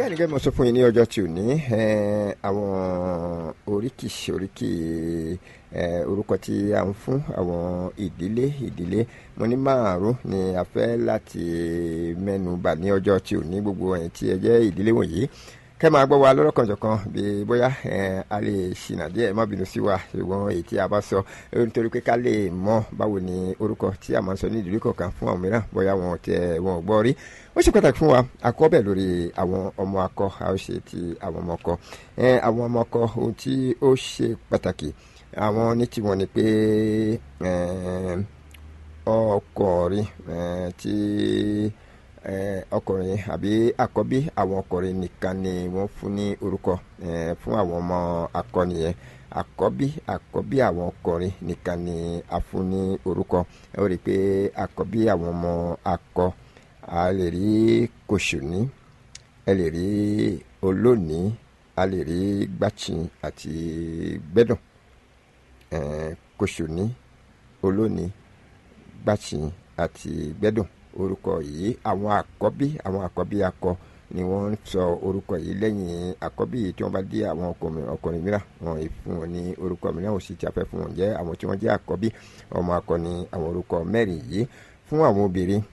bẹ́ẹ̀ ni gẹ́gẹ́ mo sọ fún yín ní ọjọ́ tí ò ní àwọn oríkì oríkì orúkọ tí a ń fún àwọn ìdílé ìdílé mo ní márùn ni a fẹ́ láti mẹ́nu bà ní ọjọ́ tí ò ní gbogbo ẹ̀yin tí ẹ jẹ́ ìdílé wọ̀nyí kẹ́ máa gbọ́ wa lọ́rọ̀kanjọ̀kan bí bóyá a lè ṣìnà díẹ̀ má bínú sí wa ṣùgbọ́n èyí tí a bá sọ nítorí pé ká lè mọ̀ báwo ni orúkọ tí a máa ń sọ ní ìdílé kọ̀ọ̀kan fún àwọn mìíràn bóyá wọn tẹ wọn gbọ́ rí ó ṣe pàtàkì fún wa àkọ́bẹ̀ lórí àwọn ọmọ akọ a ó ṣe ti àwọn ọmọ ọkọ àwọn ọmọ ọkọ ohun tí ó ṣe pàtàkì àwọn ní tiwọn ni pé ọkọ̀ọ̀rin tí ọkùnrin àbí àkọ́bí àwọn ọkùnrin nìkan ni wọ́n fún ní orúkọ fún àwọn ọmọ akọni yẹn àkọ́bí àkọ́bí àwọn ọkùnrin nìkan ni a fún ní orúkọ ẹ ó rí i pé àkọ́bí àwọn ọmọ akọ a lè rí kòṣùní ẹ lè rí olóòní a lè rí gbàchin àti gbẹ́dùn kòṣùní olóòní gbàchin àti gbẹ́dùn orúkọ yìí àwọn àkọ́bí àwọn àkọ́bí akọ ni wọ́n ń sọ orúkọ yìí lẹ́yìn àkọ́bí yìí tí wọ́n bá dé àwọn ọkùnrin mìíràn wọn ì fún wọn ní orúkọ mìíràn òsì tí a fẹ́ fún wọn jẹ́ àwọn tí wọ́n jẹ́ àkọ́bí ọmọ akọ ni àwọn orúkọ mẹ́rin yìí fún àwọn obìnrin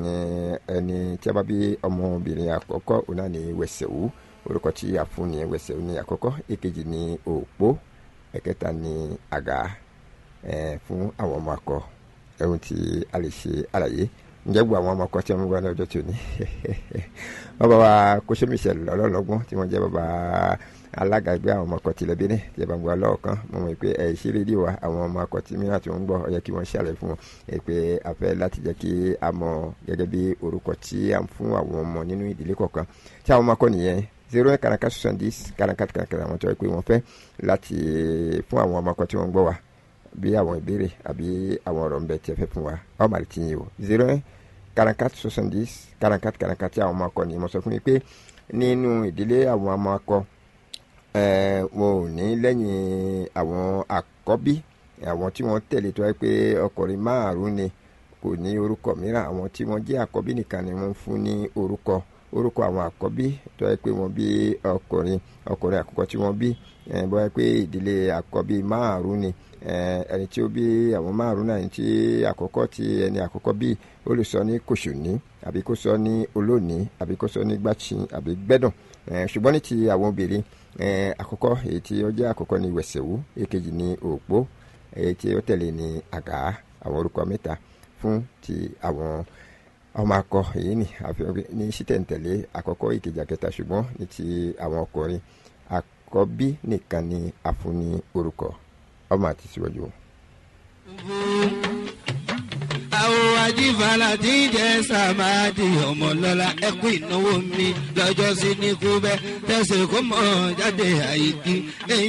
ẹni tí a bá bí ọmọbìnrin àkọ́kọ́ òun náà ní wẹ̀sẹ̀wù orúkọ tí a fún ní wẹ̀sẹ̀wù ní àkọ́kọ́ èkejì ní òpó ẹ̀kẹta ní àgà fún àwọn ọmọ akọ ẹ̀hún tí a lè ṣe àlàyé ǹjẹ́ gbogbo àwọn ọmọ ọkọ tí wọ́n wá ní ọjọ́ tí ò ní bàbá wa kóṣó michel ọlọ́lọ́gbọ́n tí wọ́n jẹ́ bàbá alága ẹgbẹ́ àwọn ọmọ ọkọ tilẹ̀ bíní tí ẹ bá ń gbọ́ lọ́ọ̀kan mo mọ̀ pé ẹ̀ ṣe rédíò wa àwọn ọmọ ọkọ tí mìíràn tí wọ́n ń gbọ́ ọ yẹ kí wọ́n ṣàlẹ̀ fún wọn ẹ pé a fẹ́ láti jẹ́ kí a mọ̀ gẹ́gẹ́ bí orúkọ tí a ń fún àwọn ọmọ nínú ìdílé kọ̀ọ̀kan tí àwọn ọmọ akọ nìyẹn zero eight karaka soixante dix karaka karaka àwọn tó yẹ pé wọ́n fẹ́ láti fún àwọn ọmọ akọ tí wọ́n ń gbọ́ wa bí àwọn ìbéèrè àbí àwọn ọ̀rọ̀ ń bẹ tí ẹ fẹ́ fún wa ọ màlì tí yín o zero quarante-quatre soixante-dix quarante-quatre quarante-quatre àwọn ọmọ akọ ni mo sọ fún mi pé nínú ìdílé àwọn ọmọ akọ wọn ò ní lẹ́yìn àwọn àkọ́bí àwọn tí wọ́n tẹ̀lé tó yẹ pé ọkùnrin márùn-ún ni kò ní orúkọ mìíràn àwọn tí wọ́n jẹ́ àkọ́bí nìkan ni wọ́n fún ní orúkọ orúkọ àwọn àkọ́bí tó yẹ pé wọ́n bí ọkùnrin ọkùnrin àkọ́kọ́ tí wọ́n bí bó yẹ pé ìdílé àkọ́bí márùn-ún ni ẹni tí ó bí àwọn márùn-ún náà ẹni tí àkọ́kọ́ tí ẹni àkọ́kọ́ bí ó lè sọ ní kòṣòní àbí kó sọ ní olóòní àbí kó sọ ní gbàchin àbí gbẹ́dùn ṣùgbọ́n ní ti àwọn obìnrin àkọ́kọ́ èyí tí ó jẹ́ àkọ́kọ́ ní wẹ̀sẹ̀wú èkejì ní òpó èyí tí ó tẹ̀lé ní àgá àwọn orúkọ mẹ́ta fún ti àwọn ọmọ akọ èyí ni ní sítẹ̀ǹtẹ̀lé àkọ́kọ́ ìkejì àkẹta ṣùgbọ́n ní ti àwọn ọkùnrin àkọ́bí nìkan ni a fún ní orúkọ ọmọ àti síwájú. àwọn ajífàlà tí ń jẹ sàmáàdì ọmọlọ́lá ẹkú ìnáwó mi lọ́jọ́ sí ní kúbẹ́ tẹ̀sẹ̀ kó mọ̀ jáde àyíkí.